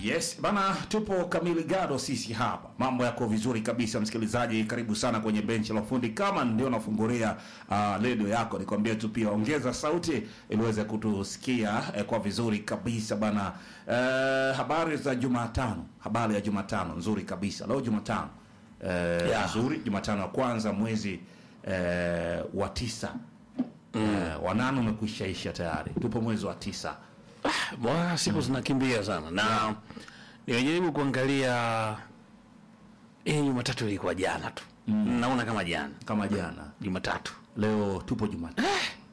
Yes bana, tupo kamili gado sisi hapa, mambo yako vizuri kabisa. Msikilizaji, karibu sana kwenye benchi la ufundi. Kama ndio nafungulia uh, redio yako, nikwambie tu pia ongeza sauti ili uweze kutusikia eh, kwa vizuri kabisa bana. Eh, habari za Jumatano, habari ya Jumatano nzuri kabisa. Leo Jumatano eh, Yeah. nzuri, Jumatano ya kwanza mwezi eh, wa tisa eh, wanane umekwishaisha tayari, tupo mwezi wa tisa. Bwana, siku zinakimbia sana na nimejaribu kuangalia hii Jumatatu ilikuwa jana tu naona kama jana kama jana Jumatatu Leo tupo Jumatatu,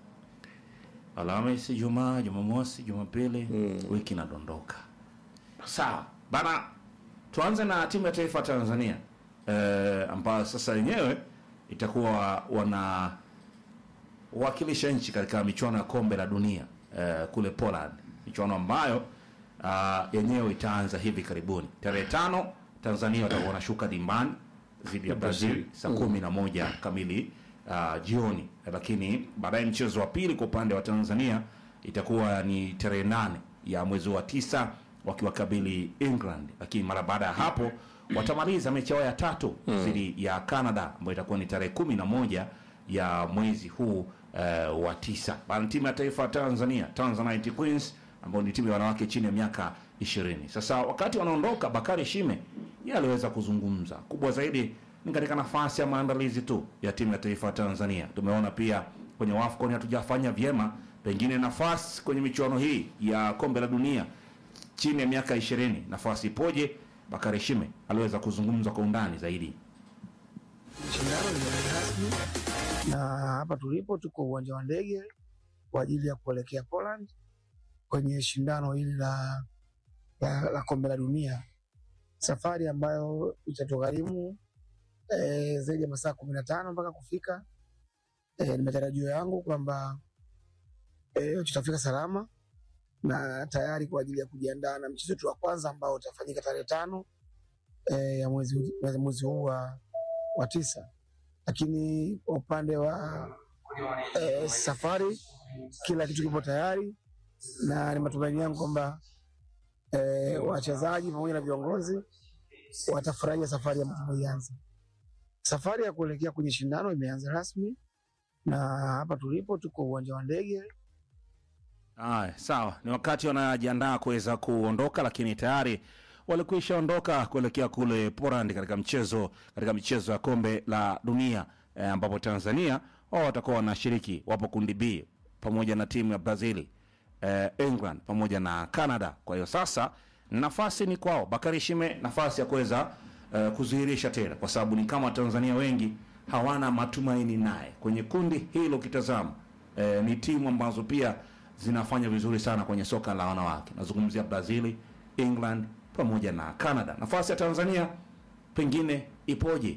Alhamisi, Jumaa, Jumamosi, Jumapili, wiki inadondoka. Sawa bana, tuanze na timu ya taifa ya Tanzania eh, ambayo sasa yenyewe itakuwa wana wakilisha nchi katika michuano ya kombe la dunia eh, kule Poland, michuano ambayo ah, yenyewe itaanza hivi karibuni tarehe tano. Tanzania watakuwa wanashuka dimbani dhidi ya Brazil saa kumi na moja kamili ah, jioni, lakini baadaye mchezo wa pili kwa upande wa Tanzania itakuwa ni tarehe nane ya mwezi wa tisa wakiwakabili England, lakini mara baada ya hapo watamaliza mechi yao ya tatu dhidi ya Canada ambayo itakuwa ni tarehe kumi na moja ya mwezi huu eh, wa tisa. Bana, timu ya taifa ya Tanzania Tanzanite Queens ambao ni timu ya wanawake chini ya miaka ishirini. Sasa wakati wanaondoka, Bakari Shime yeye aliweza kuzungumza. Kubwa zaidi ni katika nafasi ya maandalizi tu ya timu ya taifa ya Tanzania. Tumeona pia kwenye WAFCON hatujafanya vyema, pengine nafasi kwenye michuano hii ya kombe la dunia chini ya miaka ishirini nafasi ipoje? Bakari Shime aliweza kuzungumza kwa undani zaidi. Shindano limeanza rasmi na hapa tulipo tuko uwanja wa ndege kwa ajili ya kuelekea Poland kwenye shindano hili la, la, la kombe la dunia, safari ambayo itatugharimu eh, zaidi ya masaa kumi na tano mpaka kufika. Eh, ni matarajio yangu kwamba eh, tutafika salama na tayari kwa ajili ya kujiandaa na mchezo wetu wa kwanza ambao utafanyika tarehe tano eh, ya mwezi, mwezi huu wa, wa tisa lakini kwa upande wa eh, safari kila kitu kipo tayari, na ni matumaini yangu kwamba eh, wachezaji pamoja na viongozi watafurahia safari ambayo tumeianza. Safari ya kuelekea kwenye shindano imeanza rasmi, na hapa tulipo tuko uwanja wa ndege Aya, sawa, ni wakati wanajiandaa kuweza kuondoka, lakini tayari walikwisha ondoka kuelekea kule Poland katika mchezo katika michezo ya kombe la dunia eh, ambapo Tanzania wao watakuwa wanashiriki, wapo kundi B pamoja na timu ya Brazil eh, England pamoja na Canada. Kwa hiyo sasa nafasi ni kwao, Bakari Shime, nafasi ya kuweza eh, kudhihirisha tena, kwa sababu ni kama Watanzania wengi hawana matumaini naye kwenye kundi hilo. Ukitazama eh, ni timu ambazo pia zinafanya vizuri sana kwenye soka la wanawake. Nazungumzia Brazil, England pamoja na Canada. Nafasi ya Tanzania pengine ipoje?